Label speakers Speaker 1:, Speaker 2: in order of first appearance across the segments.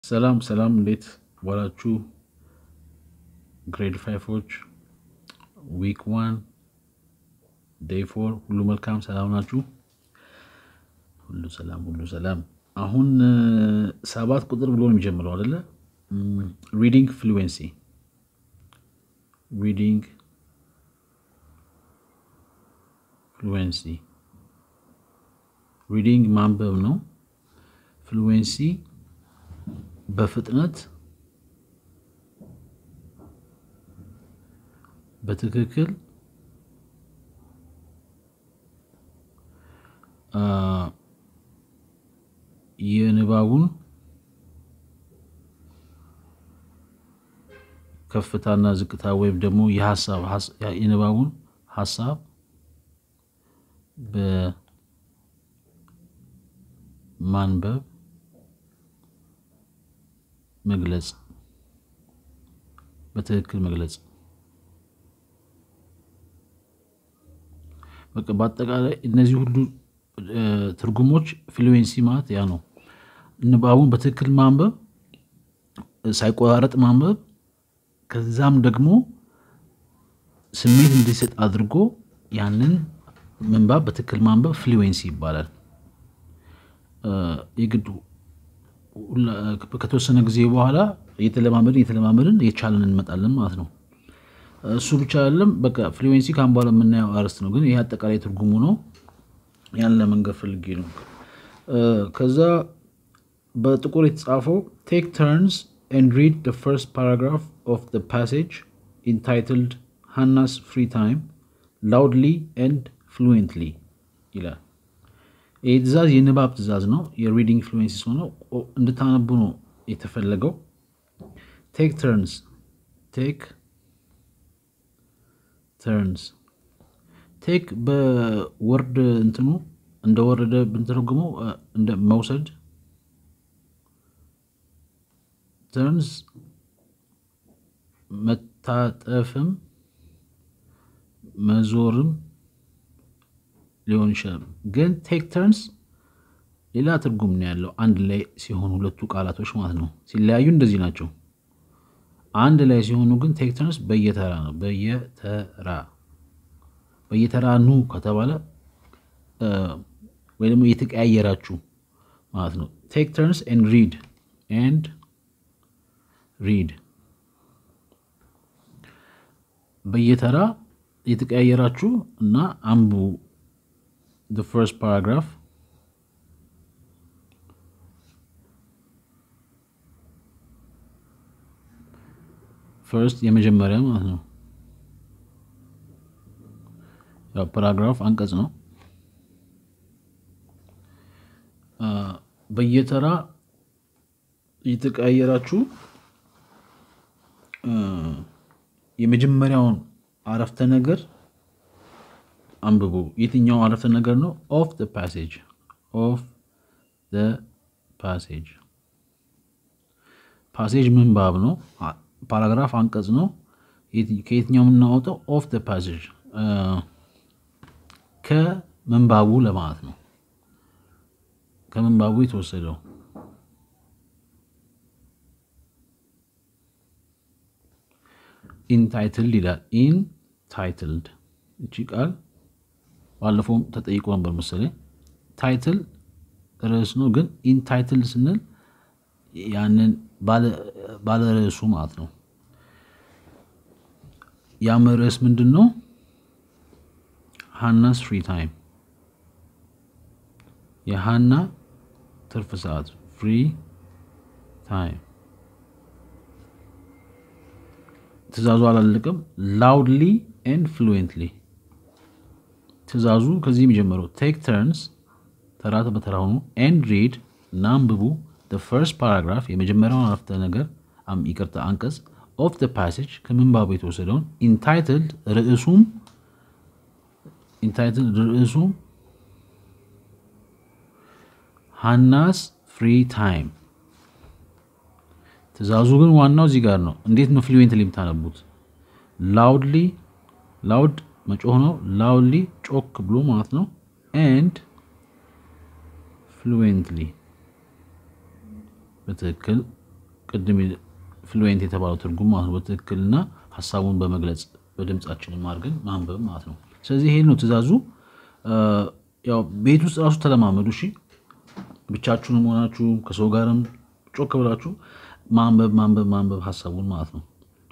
Speaker 1: ሰላም ሰላም፣ እንዴት ዋላችሁ? ግሬድ ፋይፎች ዊክ ዋን ዴይ ፎር ሁሉ መልካም ሰላም ናችሁ? ሁሉ ሰላም ሁሉ ሰላም። አሁን ሰባት ቁጥር ብሎ ነው የሚጀምረው አይደለ? ሪዲንግ ፍሉዌንሲ ሪዲንግ ፍሉዌንሲ ሪዲንግ ማንበብ ነው። ፍሉዌንሲ በፍጥነት በትክክል የንባቡን ከፍታና ዝቅታ ወይም ደግሞ የሀሳብ የንባቡን ሀሳብ በማንበብ መግለጽ በትክክል መግለጽ። በቃ በአጠቃላይ እነዚህ ሁሉ ትርጉሞች ፍሉዌንሲ ማለት ያ ነው። ንባቡን በትክክል ማንበብ፣ ሳይቆራረጥ ማንበብ፣ ከዛም ደግሞ ስሜት እንዲሰጥ አድርጎ ያንን ምንባብ በትክክል ማንበብ ፍሉዌንሲ ይባላል። የግድ ከተወሰነ ጊዜ በኋላ እየተለማመድን እየተለማመድን የቻለን እንመጣለን ማለት ነው። እሱ ብቻ አይደለም። በቃ ፍሉዌንሲ ካሁን በኋላ የምናየው አርዕስት ነው፣ ግን ይሄ አጠቃላይ ትርጉሙ ነው። ያን ለመንገር ፈልጌ ነው። ከዛ በጥቁር የተጻፈው ቴክ ተርንስ ኤንድ ሪድ ዘ ፈርስት ፓራግራፍ ኦፍ ዘ ፓሴጅ ኢንታይትልድ ሃናስ ፍሪ ታይም ላውድሊ ኤንድ ፍሉዌንትሊ ይላል። ይህ ትእዛዝ የንባብ ትእዛዝ ነው። የሪዲንግ ፍሉዌንሲ ሆነ እንድታነቡ ነው የተፈለገው። ቴክ ተርንስ ቴክ ተርንስ ቴክ በወርድ እንትኑ እንደወረደ ብንተረጉመው እንደ መውሰድ፣ ተርንስ መታጠፍም መዞርም ሊሆን ይችላል። ግን ቴክ ተርንስ ሌላ ትርጉም ነው ያለው አንድ ላይ ሲሆኑ ሁለቱ ቃላቶች ማለት ነው። ሲለያዩ እንደዚህ ናቸው። አንድ ላይ ሲሆኑ ግን ቴክ ተርንስ በየተራ ነው። በየተራ በየተራ ኑ ከተባለ ወይ ደግሞ እየተቀያየራችሁ ማለት ነው። ቴክ ተርንስ ኤንድ ሪድ ኤንድ ሪድ በየተራ እየተቀያየራችሁ እና አንቡ the first paragraph ፈርስት የመጀመሪያ ማለት ነው። ያው ፓራግራፍ አንቀጽ ነው። በየተራ እየተቀያየራችሁ የመጀመሪያውን አረፍተ ነገር አንብቡ። የትኛው አረፍተ ነገር ነው? ኦፍ ዘ ፓሴጅ ኦፍ ዘ ፓሴጅ ፓሴጅ ምንባብ ነው። ፓራግራፍ አንቀጽ ነው። ከየትኛው የምናወጣው? ኦፍ ዘ ፓሴጅ ከምንባቡ ለማለት ነው። ከምንባቡ የተወሰደው ኢንታይትልድ ይላል። ኢንታይትልድ እቺ ቃል ባለፈውም ተጠይቆ ነበር መሰለኝ። ታይትል ርዕስ ነው፣ ግን ኢንታይትል ስንል ያንን ባለ ርዕሱ ማለት ነው። ያም ርዕስ ምንድን ነው? ሃናስ ፍሪ ታይም፣ የሃና ትርፍ ሰዓት ፍሪ ታይም። ትእዛዙ አላለቅም። ላውድሊ ኤንድ ፍሉዌንትሊ ትእዛዙ ከዚህ የሚጀምረው ቴክ ተርንስ ተራ በተራ ሆኑ ኤንድ ሪድ እና አንብቡ ፈርስት ፓራግራፍ የመጀመሪያውን አረፍተ ነገር ይቅርታ አንቀጽ ኦፍ ዘ ፓሴጅ ከምንባቡ የተወሰደውን ኢንታይትልድ ርዕሱም ኢንታይትልድ ርዕሱም ሃናስ ፍሪ ታይም። ትእዛዙ ግን ዋናው እዚህ ጋር ነው። እንዴት ነው ፍሉዌንትሊ የምታነቡት? ላውድሊ ላውድ መጮህ ነው። ላውድሊ ጮክ ብሎ ማለት ነው። ኤንድ ፍሉዌንትሊ በትክክል ቅድም ፍሉዌንት የተባለው ትርጉም ማለት ነው። በትክክልና ሀሳቡን በመግለጽ በድምፃችንም አድርገን ማንበብ ማለት ነው። ስለዚህ ይሄ ነው ትእዛዙ። ያው ቤት ውስጥ ራሱ ተለማመዱ። እሺ ብቻችሁንም ሆናችሁ ከሰው ጋርም ጮክ ብላችሁ ማንበብ ማንበብ ማንበብ ሀሳቡን ማለት ነው።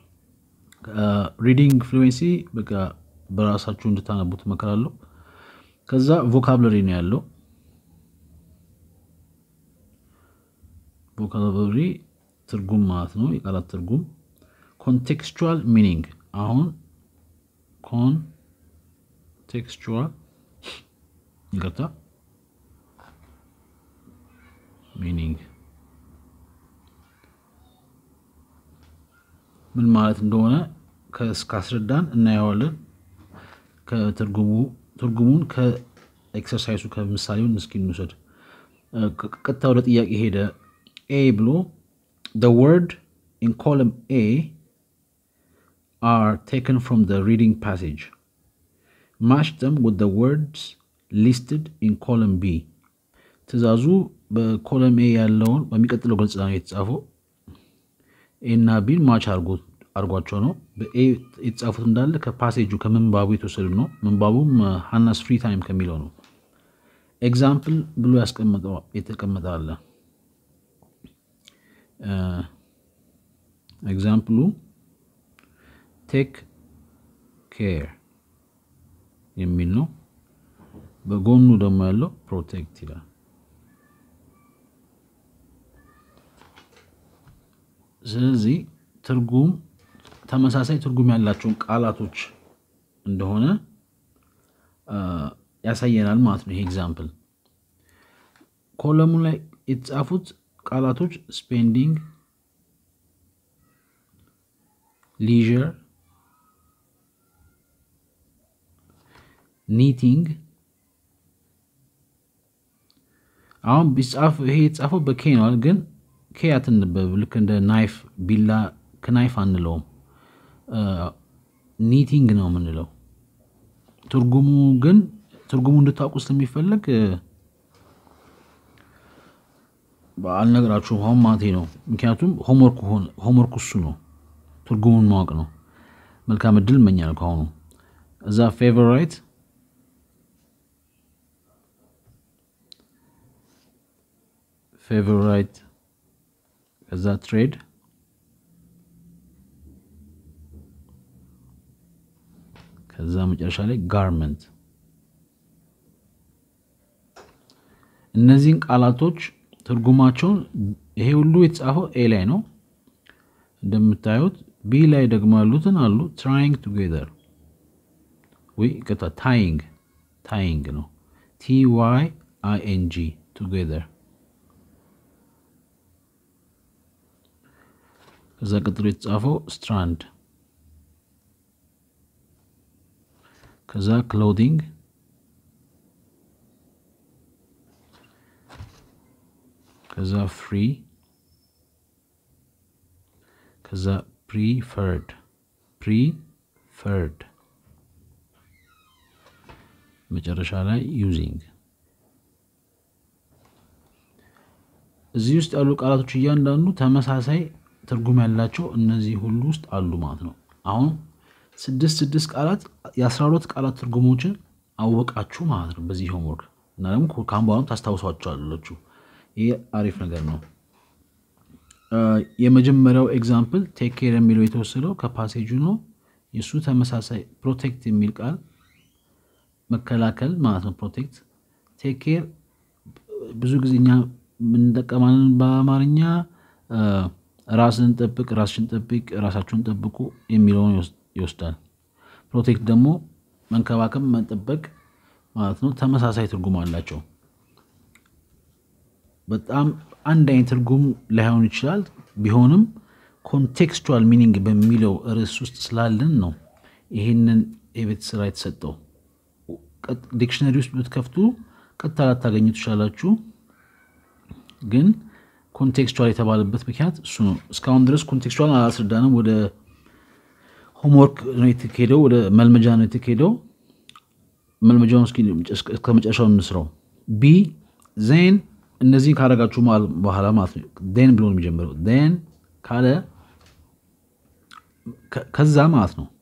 Speaker 1: ሪዲንግ ፍሉዌንሲ በቃ በራሳችሁ እንድታነቡት እመክራለሁ። ከዛ ቮካብለሪ ነው ያለው። ቮካብለሪ ትርጉም ማለት ነው፣ የቃላት ትርጉም። ኮንቴክስቹዋል ሚኒንግ አሁን ኮንቴክስቹዋል ይቅርታ፣ ሚኒንግ ምን ማለት እንደሆነ ካስረዳን እናየዋለን። ትርጉሙን ከኤክሰርሳይሱ ከምሳሌውን እስኪ እንውሰድ። ቀጥታ ወደ ጥያቄ ሄደ። ኤ ብሎ the word in column A are taken from the reading passage. Match them with the words listed in column B. ትእዛዙ በኮለም ኤ ያለውን በሚቀጥለው ገልጽ ነው የተጻፈው። ኤ እና ቢን ማች አርጓቸው ነው። በኤ የተጻፉት እንዳለ ከፓሴጁ ከምንባቡ የተወሰዱ ነው። ምንባቡም ሃናስ ፍሪ ታይም ከሚለው ነው። ኤግዛምፕል ብሎ የተቀመጠ አለ። ኤግዛምፕሉ ቴክ ኬር የሚል ነው። በጎኑ ደግሞ ያለው ፕሮቴክት ይላል። ስለዚህ ትርጉም ተመሳሳይ ትርጉም ያላቸውን ቃላቶች እንደሆነ ያሳየናል ማለት ነው። ይሄ ኤግዛምፕል ኮለሙ ላይ የተጻፉት ቃላቶች ስፔንዲንግ፣ ሊዥር፣ ኒቲንግ አሁን ቢጻፍ ይሄ የተጻፈው በኬ ነዋል፣ ግን ኬ አትነበብ። ልክ እንደ ናይፍ ቢላ ከናይፍ አንለውም፣ ኒቲንግ ነው የምንለው። ትርጉሙ ግን ትርጉሙ እንድታውቁ ስለሚፈለግ አልነግራችሁም አሁን ማቴ ነው። ምክንያቱም ሆምወርክ እሱ ነው፣ ትርጉሙን ማወቅ ነው። መልካም እድል እመኛለሁ ከአሁኑ። እዛ ፌቨራይት ፌቨራይት ከዛ ትሬድ ከዛ መጨረሻ ላይ ጋርመንት። እነዚህን ቃላቶች ትርጉማቸውን ይሄ ሁሉ የተጻፈው ኤ ላይ ነው እንደምታዩት። ቢ ላይ ደግሞ ያሉትን አሉ ትራይንግ ቱጌዘር ወይ ቅጣ ታይንግ ታይንግ ነው ቲ ዋይ አይ ኤን ጂ ቱጌዘር። ከዛ ቀጥሎ የተጻፈው ስትራንድ ከዛ ክሎዲንግ ከዛ ፍሪ ከዛ ፕሪፈርድ ፕሪፈርድ መጨረሻ ላይ ዩዚንግ። እዚህ ውስጥ ያሉ ቃላቶች እያንዳንዱ ተመሳሳይ ትርጉም ያላቸው እነዚህ ሁሉ ውስጥ አሉ ማለት ነው። አሁን ስድስት ስድስት ቃላት የአስራ ሁለት ቃላት ትርጉሞችን አወቃችሁ ማለት ነው በዚህ ሆምወርክ እና ደግሞ ከአሁን በኋላ ታስታውሷቸዋላችሁ። ይህ አሪፍ ነገር ነው። የመጀመሪያው ኤግዛምፕል ቴክ ኬር የሚለው የተወሰደው ከፓሴጁ ነው። የእሱ ተመሳሳይ ፕሮቴክት የሚል ቃል መከላከል ማለት ነው። ፕሮቴክት ቴክ ኬር ብዙ ጊዜ እኛ የምንጠቀማለን በአማርኛ ራስን ጠብቅ፣ ራስሽን ጠብቅ፣ ራሳችሁን ጠብቁ የሚለውን ይወስዳል። ፕሮቴክት ደግሞ መንከባከብ፣ መጠበቅ ማለት ነው። ተመሳሳይ ትርጉም አላቸው። በጣም አንድ አይነት ትርጉም ላይሆን ይችላል። ቢሆንም ኮንቴክስቹዋል ሚኒንግ በሚለው ርዕስ ውስጥ ስላለን ነው ይህንን የቤት ስራ የተሰጠው። ዲክሽነሪ ውስጥ ብትከፍቱ ቀጥታ ላታገኙ ትችላላችሁ። ግን ኮንቴክስቹዋል የተባለበት ምክንያት እሱ ነው። እስካሁን ድረስ ኮንቴክስቹዋል አላስረዳንም። ወደ ሆምወርክ ነው የተካሄደው፣ ወደ መልመጃ ነው የተካሄደው። መልመጃውን እስከ መጨረሻው እንስራው። ቢ ዜን እነዚህን ካረጋችሁ በኋላ ማለት ነው ን ብሎ ነው የሚጀምረው። ን ካለ ከዛ ማለት ነው።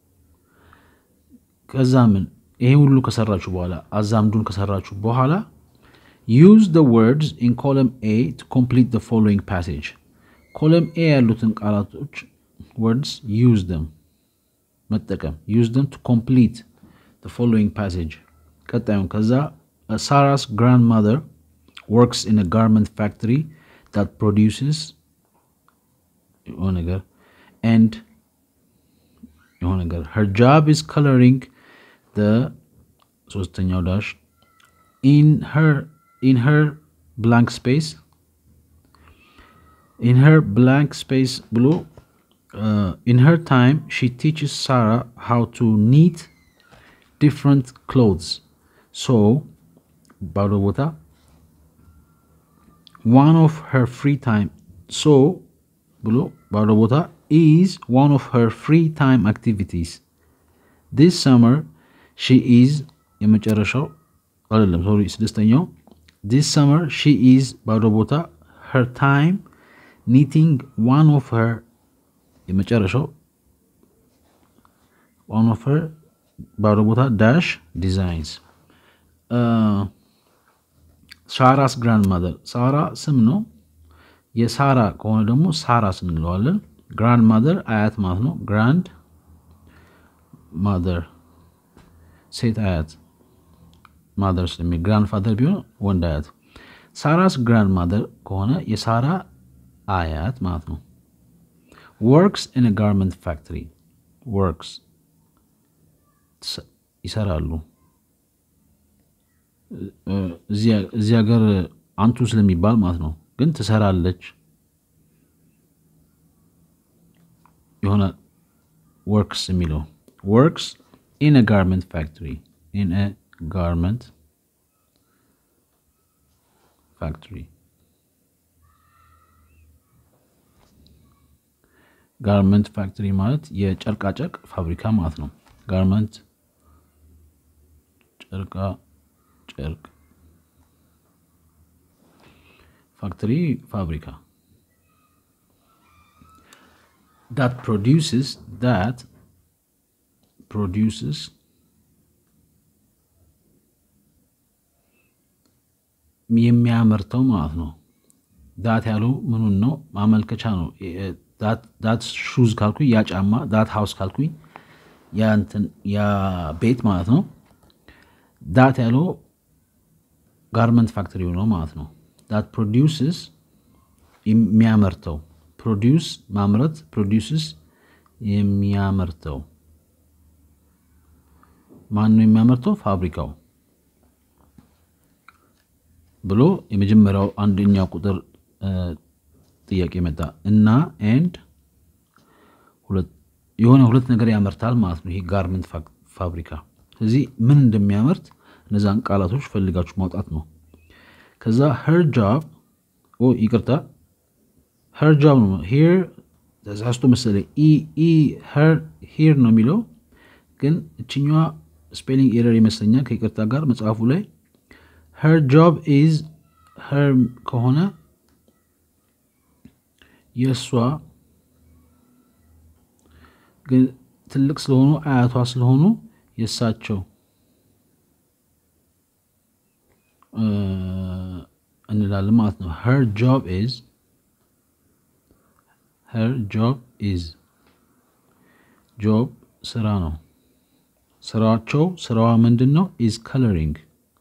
Speaker 1: ከዛ ምን ይሄ ሁሉ ከሰራችሁ በኋላ አዛምዱን ከሰራችሁ በኋላ ዩዝ the words in column A to complete the following passage ኮለም ኤ ያሉትን ቃላቶች words use them መጠቀም use them to complete the following passage ቀጣዩን ከዛ ሳራስ grandmother works in a garment factory that produces የሆነ ነገር and የሆነ ነገር her job is coloring the ሶስተኛው ዳሽ in her in her blank space in her blank space ብሎ uh, in her time she teaches Sarah how to knit different clothes so ባዶ ቦታ one of her free time so ብሎ ባዶ ቦታ is one of her free time activities this summer she is የመጨረሻው አይደለም ሶሪ ስድስተኛው this summer she is ባዶ ቦታ her time knitting one of her የመጨረሻው one of her ባዶ ቦታ dash designs ሳራስ ግራንድ ማዘር ሳራ ስም ነው የሳራ ከሆነ ደግሞ ሳራስ እንለዋለን ግራንድ ማዘር አያት ማለት ነው ግራንድ ማዘር ሴት አያት ማዘር ስለሚ ግራንድ ፋዘር ቢሆን ወንድ አያት ሳራስ ግራንድ ማዘር ከሆነ የሳራ አያት ማለት ነው ወርክስ ኢን ጋርመንት ፋክትሪ ወርክስ ይሰራሉ እዚህ ሀገር አንቱ ስለሚባል ማለት ነው ግን ትሰራለች የሆነ ወርክስ የሚለው ወርክስ ኢን ጋርመንት ፋክትሪ ኢን ጋርመንት ፋክትሪ ጋርመንት ፋክትሪ ማለት የጨርቃጨርቅ ፋብሪካ ማለት ነው ጋርመንት ጨርቃ ጨርቅ ፋክትሪ ፋብሪካ that produces that produces የሚያመርተው ማለት ነው ዳት ያለው ምኑን ነው ማመልከቻ ነው ዳት ሹዝ ካልኩኝ ያ ጫማ ዳት ሃውስ ካልኩኝ ያ ቤት ማለት ነው ዳት ያለው ጋርመንት ፋክተሪ ነው ማለት ነው ዳት ፕሮዲውስስ የሚያመርተው ፕሮዲውስ ማምረት ፕሮዲውስስ የሚያመርተው ማን ነው የሚያመርተው ፋብሪካው ብሎ የመጀመሪያው አንደኛው ቁጥር ጥያቄ መጣ እና ኤንድ የሆነ ሁለት ነገር ያመርታል ማለት ነው ይሄ ጋርመንት ፋብሪካ ስለዚህ ምን እንደሚያመርት እነዛን ቃላቶች ፈልጋችሁ ማውጣት ነው ከዛ ሄር ጃብ ይቅርታ ሄር ጃብ ነው ሄር ተሳስቶ መሰለኝ ሄር ነው የሚለው ግን እችኛዋ ስፔሊንግ ኤረር ይመስለኛል ከይቅርታ ጋር መጽሐፉ ላይ ሄር ጆብ ኢዝ ሄር ከሆነ የእሷ ግን ትልቅ ስለሆኑ አያቷ ስለሆኑ የእሳቸው እንላለን ማለት ነው ሄር ጆብ ኢዝ ሄር ጆብ ኢዝ ጆብ ስራ ነው ስራቸው ስራዋ ምንድን ነው ኢዝ ከለሪንግ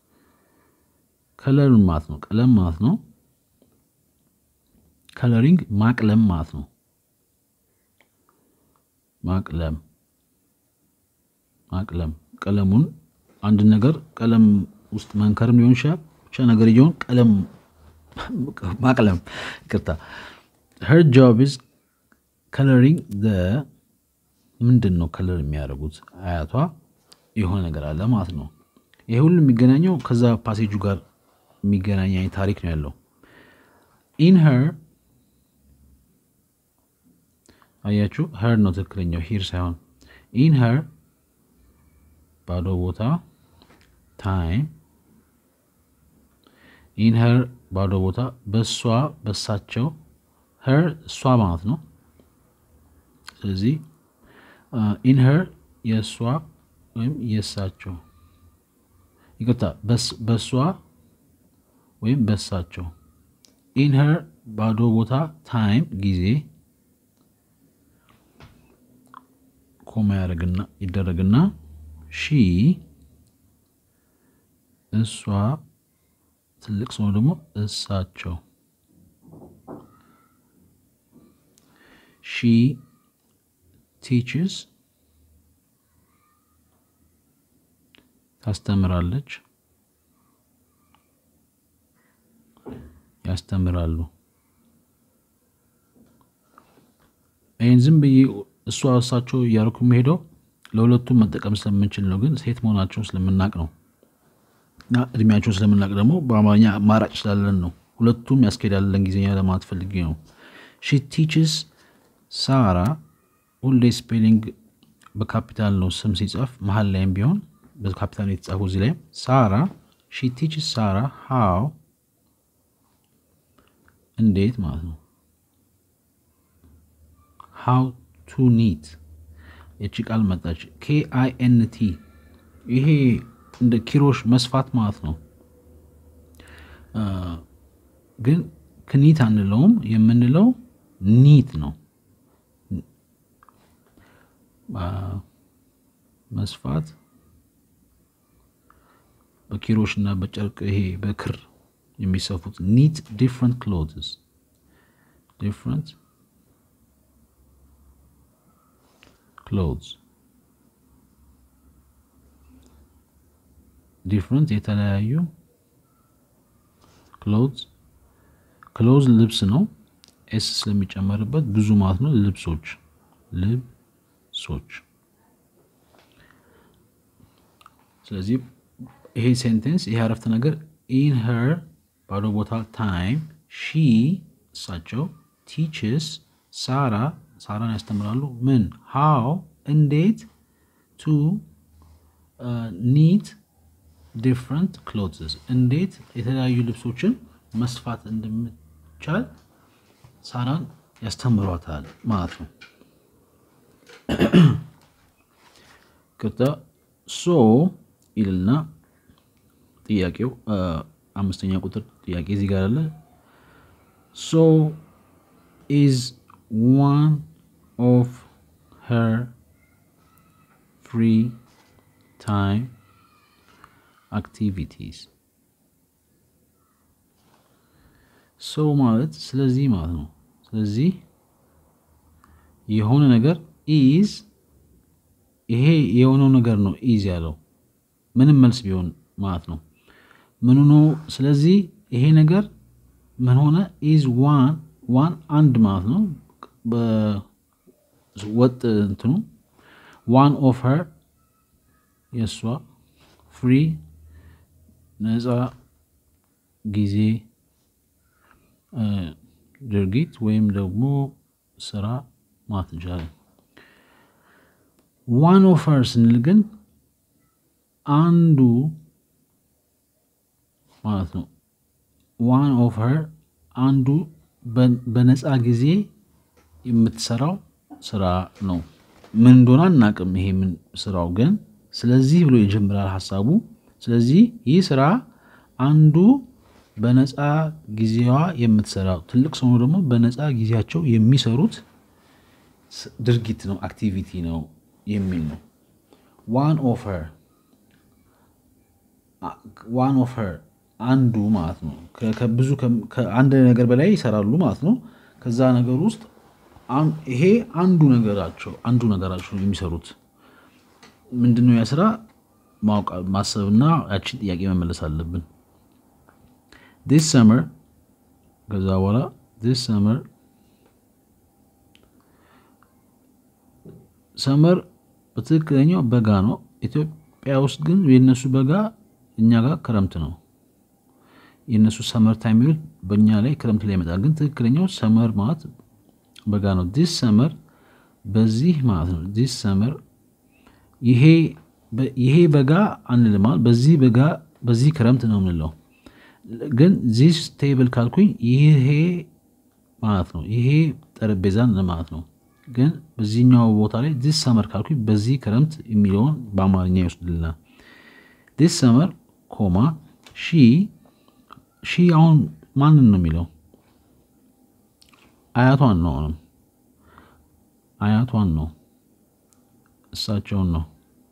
Speaker 1: ከለርን ማለት ነው ቀለም ማለት ነው ከለሪንግ ማቅለም ማለት ነው ማቅለም ማቅለም ቀለሙን አንድ ነገር ቀለም ውስጥ መንከርም ሊሆን ይችላል ብቻ ነገር እየሆን ቀለም ማቅለም ይቅርታ ሄር ጆብ ኢዝ ከለሪንግ ምንድን ነው ከለር የሚያደርጉት አያቷ የሆነ ነገር አለ ማለት ነው ይሄ ሁሉ የሚገናኘው ከዛ ፓሴጁ ጋር የሚገናኝ አይነት ታሪክ ነው ያለው ኢን ሄር አያችሁ ሄር ነው ትክክለኛው ሂር ሳይሆን ኢን ሄር ባዶ ቦታ ታይም ኢን ሄር ባዶ ቦታ በሷ በሳቸው ሄር እሷ ማለት ነው ስለዚህ ኢንሄር የእሷ ወይም የእሳቸው ይቅርታ በእሷ ወይም በእሳቸው ኢንሄር ባዶ ቦታ ታይም ጊዜ ኮማ ያደረግና ይደረግና ሺ እሷ ትልቅ ሰው ደግሞ እሳቸው ሺ ቲችስ ታስተምራለች ያስተምራሉ ይህን ዝም ብዬ እሷ እሳቸው እያደረኩ የሚሄደው ለሁለቱም መጠቀም ስለምንችል ነው ግን ሴት መሆናቸውን ስለምናቅ ነው እና እድሜያቸውን ስለምናቅ ደግሞ በአማርኛ አማራጭ ስላለን ነው ሁለቱም ያስኬዳል ለእንግሊዝኛ ለማለት ፈልጌ ነው ሺ ቲችስ ሳራ ሁሌ ስፔሊንግ በካፒታል ነው ስም ሲጻፍ መሀል ላይም ቢሆን በካፒታል የተጻፈው እዚህ ላይም ሳራ ሺ ቲችስ ሳራ ሃው እንዴት ማለት ነው ሃው ቱ ኒት የቺ ቃል መጣች ኬ አይ ኤን ቲ ይሄ እንደ ኪሮሽ መስፋት ማለት ነው ግን ክኒት አንለውም የምንለው ኒት ነው መስፋት በኪሮሽ እና በጨርቅ ይሄ በክር የሚሰፉት ኒት ዲፍረንት ክሎትስ ዲፍረንት ክሎትስ ዲፍረንት የተለያዩ ክሎትስ ክሎዝ ልብስ ነው ኤስ ስለሚጨመርበት ብዙ ማለት ነው ልብሶች ልብሶች ስለዚህ ይሄ ሴንቴንስ ይሄ አረፍተ ነገር ኢን ሄር ባዶ ቦታ ታይም ሺ እሳቸው ቲችስ ሳራ ሳራን ያስተምራሉ ምን ሃው እንዴት ቱ ኒት ዲፍረንት ክሎትስ እንዴት የተለያዩ ልብሶችን መስፋት እንደምቻል ሳራን ያስተምሯታል ማለት ነው ቅጣ ሶ ይልና ጥያቄው አምስተኛ ቁጥር ጥያቄ እዚህ ጋር አለ ሶ ኢዝ ዋን ኦፍ ሄር ፍሪ ታይም አክቲቪቲስ ሰው ማለት ስለዚህ ማለት ነው ስለዚህ የሆነ ነገር ኢዝ ይሄ የሆነው ነገር ነው ኢዝ ያለው ምንም መልስ ቢሆን ማለት ነው ምኑ ነው ስለዚህ ይሄ ነገር ምን ሆነ ኢዝ ዋን ዋን አንድ ማለት ነው በወጥ እንትኑ ዋን ኦፍ ሄር የእሷ ፍሪ ነፃ ጊዜ ድርጊት ወይም ደግሞ ስራ ማለት እንችላለን ዋን ኦፍ ሄር ስንል ግን አንዱ ማለት ነው ዋን ኦፍ ሄር አንዱ በነፃ ጊዜ የምትሰራው ስራ ነው ምን እንደሆነ አናቅም ይሄ ምን ስራው ግን ስለዚህ ብሎ ይጀምራል ሀሳቡ ስለዚህ ይህ ስራ አንዱ በነፃ ጊዜዋ የምትሰራው ትልቅ ሰው ደግሞ በነፃ ጊዜያቸው የሚሰሩት ድርጊት ነው አክቲቪቲ ነው የሚል ነው ዋን ኦፍ ሄር ዋን ኦፍ ሄር አንዱ ማለት ነው ብዙ ከአንድ ነገር በላይ ይሰራሉ ማለት ነው ከዛ ነገር ውስጥ ይሄ አንዱ ነገራቸው አንዱ ነገራቸው የሚሰሩት ምንድነው ያ ስራ ማወቅ ማሰብና ያችን ጥያቄ መመለስ አለብን ዲስ ሰመር ከዛ በኋላ ዲስ ሰመር ሰመር በትክክለኛው በጋ ነው ኢትዮጵያ ውስጥ ግን የነሱ በጋ እኛ ጋር ክረምት ነው የእነሱ ሰመር ታይም የሚሉት በእኛ ላይ ክረምት ላይ ይመጣል ግን ትክክለኛው ሰመር ማለት በጋ ነው ዲስ ሰመር በዚህ ማለት ነው ዲስ ሰመር ይሄ በጋ አንልማል በዚህ በጋ በዚህ ክረምት ነው የምንለው ግን ዚስ ቴብል ካልኩኝ ይሄ ማለት ነው ይሄ ጠረጴዛን ማለት ነው ግን በዚህኛው ቦታ ላይ ዲስ ሰመር ካልኩኝ በዚህ ክረምት የሚለውን በአማርኛ ይወስድልናል። ዲስ ሰመር ኮማ ሺ ሺ አሁን ማንን ነው የሚለው? አያቷን ነው። አሁንም አያቷን ነው፣ እሳቸውን ነው።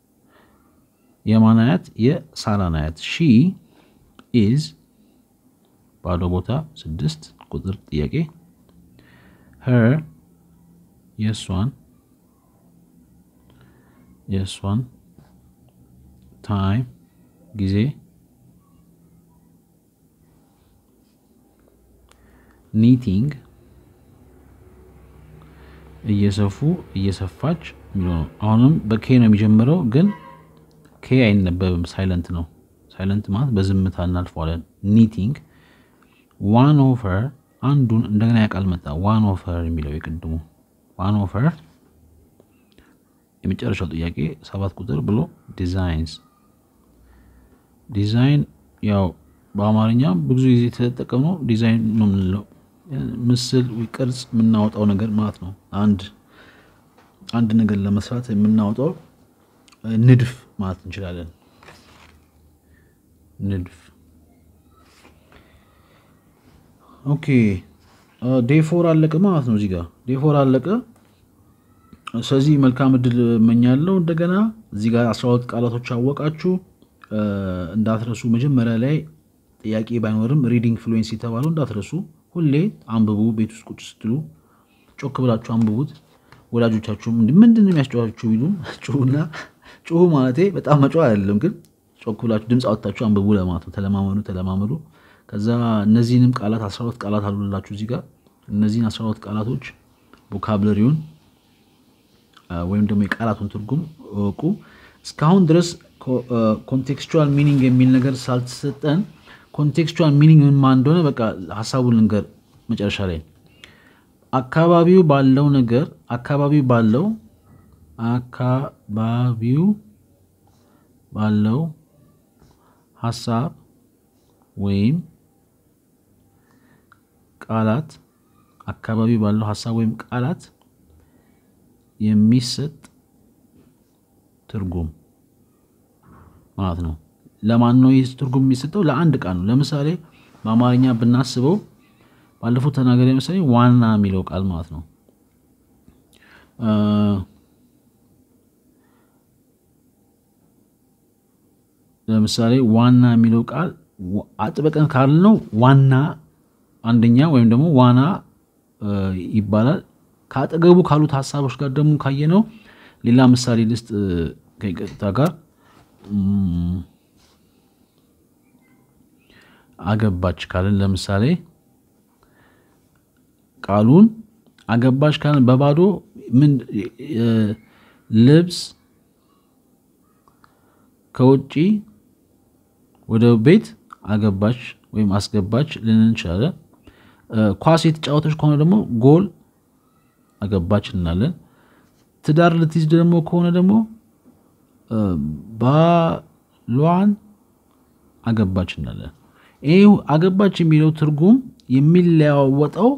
Speaker 1: የማን አያት? የሳራን አያት። ሺ ኢዝ ባዶ ቦታ ስድስት ቁጥር ጥያቄ ሄር የእሷን የእሷን ታይም ጊዜ ኒቲንግ እየሰፉ እየሰፋች የሚለው ነው። አሁንም በኬ ነው የሚጀምረው፣ ግን ኬ አይነበብም፣ ሳይለንት ነው። ሳይለንት ማለት በዝምታ እናልፈዋለን። ኒቲንግ ዋን ኦፈር አንዱን እንደገና ያቃል መጣ። ዋን ኦፈር የሚለው የቅድሙ ዋን ኦፈር የመጨረሻው ጥያቄ ሰባት ቁጥር ብሎ ዲዛይንስ ዲዛይን ያው በአማርኛ ብዙ ጊዜ የተጠቀምነው ዲዛይን ነው የምንለው ምስል ቅርጽ የምናወጣው ነገር ማለት ነው። አንድ አንድ ነገር ለመስራት የምናወጣው ንድፍ ማለት እንችላለን። ንድፍ ኦኬ። ዴፎር አለቀ ማለት ነው። እዚህ ጋር ዴፎር አለቀ። ስለዚህ መልካም እድል እመኛለሁ። እንደገና እዚህ ጋር አስራ ሁለት ቃላቶች አወቃችሁ እንዳትረሱ። መጀመሪያ ላይ ጥያቄ ባይኖርም ሪዲንግ ፍሉዌንስ የተባለው እንዳትረሱ። ሁሌ አንብቡ። ቤት ውስጥ ቁጭ ስትሉ ጮክ ብላችሁ አንብቡት። ወላጆቻችሁም ምንድን ነው የሚያስጨዋችሁ ቢሉ ጩሁና፣ ጩሁ ማለቴ በጣም መጫው አይደለም፣ ግን ጮክ ብላችሁ ድምፅ አወጣችሁ አንብቡ ለማለት ነው። ተለማመዱ ተለማመዱ። ከዛ እነዚህንም ቃላት አስራ ሁለት ቃላት አሉላችሁ እዚህ ጋር እነዚህን አስራ ሁለት ቃላቶች ቮካብለሪውን ወይም ደግሞ የቃላቱን ትርጉም እወቁ። እስካሁን ድረስ ኮንቴክስቹዋል ሚኒንግ የሚል ነገር ሳልተሰጠን ኮንቴክስቹዋል ሚኒንግ ምን ማለት እንደሆነ በቃ ሀሳቡን ልንገር። መጨረሻ ላይ አካባቢው ባለው ነገር አካባቢው ባለው አካባቢው ባለው ሀሳብ ወይም ቃላት አካባቢው ባለው ሀሳብ ወይም ቃላት የሚሰጥ ትርጉም ማለት ነው። ለማን ነው ይህ ትርጉም የሚሰጠው? ለአንድ ቃል ነው። ለምሳሌ በአማርኛ ብናስበው ባለፉት ተናገር መሰለኝ ዋና የሚለው ቃል ማለት ነው። ለምሳሌ ዋና የሚለው ቃል አጥበቀን ካልነው ዋና አንደኛ ወይም ደግሞ ዋና ይባላል። ከአጠገቡ ካሉት ሀሳቦች ጋር ደግሞ ካየነው ሌላ ምሳሌ ልስጥ ከይቅርታ ጋር አገባች ካልን ለምሳሌ ቃሉን አገባች ካልን በባዶ ምን ልብስ ከውጪ ወደ ቤት አገባች ወይም አስገባች ልንን እንችላለን። ኳስ የተጫወተች ከሆነ ደግሞ ጎል አገባች እንላለን። ትዳር ልትይዝ ደግሞ ከሆነ ደግሞ ባሏን አገባች እንላለን። ይህ አገባች የሚለው ትርጉም የሚለዋወጠው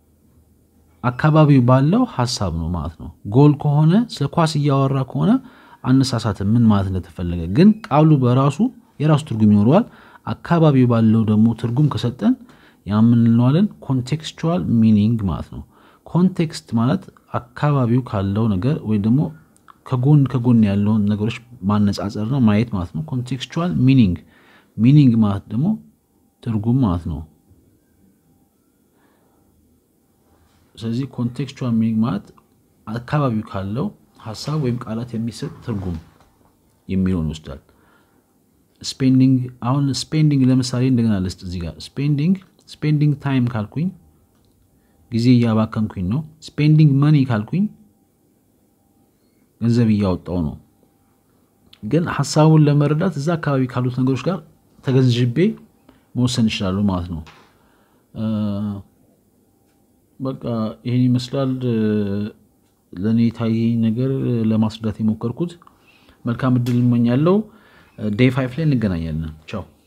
Speaker 1: አካባቢው ባለው ሀሳብ ነው ማለት ነው። ጎል ከሆነ ስለ ኳስ እያወራ ከሆነ አነሳሳት ምን ማለት እንደተፈለገ ግን ቃሉ በራሱ የራሱ ትርጉም ይኖረዋል። አካባቢው ባለው ደግሞ ትርጉም ከሰጠን ያምንለዋለን ኮንቴክስቹዋል ሚኒንግ ማለት ነው። ኮንቴክስት ማለት አካባቢው ካለው ነገር ወይ ደግሞ ከጎን ከጎን ያለውን ነገሮች ማነጻጸር ነው ማየት ማለት ነው። ኮንቴክስቹዋል ሚኒንግ ሚኒንግ ማለት ደግሞ ትርጉም ማለት ነው። ስለዚህ ኮንቴክስቹዋል ሚኒንግ ማለት አካባቢው ካለው ሀሳብ ወይም ቃላት የሚሰጥ ትርጉም የሚለውን ይወስዳል። ስፔንዲንግ አሁን ስፔንዲንግ ለምሳሌ እንደገና ልስጥ እዚህ ጋር ስፔንዲንግ ስፔንዲንግ ታይም ካልኩኝ ጊዜ እያባከንኩኝ ነው። ስፔንዲንግ መኒ ካልኩኝ ገንዘብ እያወጣው ነው። ግን ሀሳቡን ለመረዳት እዛ አካባቢ ካሉት ነገሮች ጋር ተገንዝቤ መወሰን ይችላሉ ማለት ነው። በቃ ይህን ይመስላል ለእኔ የታየኝ ነገር ለማስረዳት የሞከርኩት። መልካም እድል እመኛለሁ። ዴይ ፋይፍ ላይ እንገናኛለን። ቻው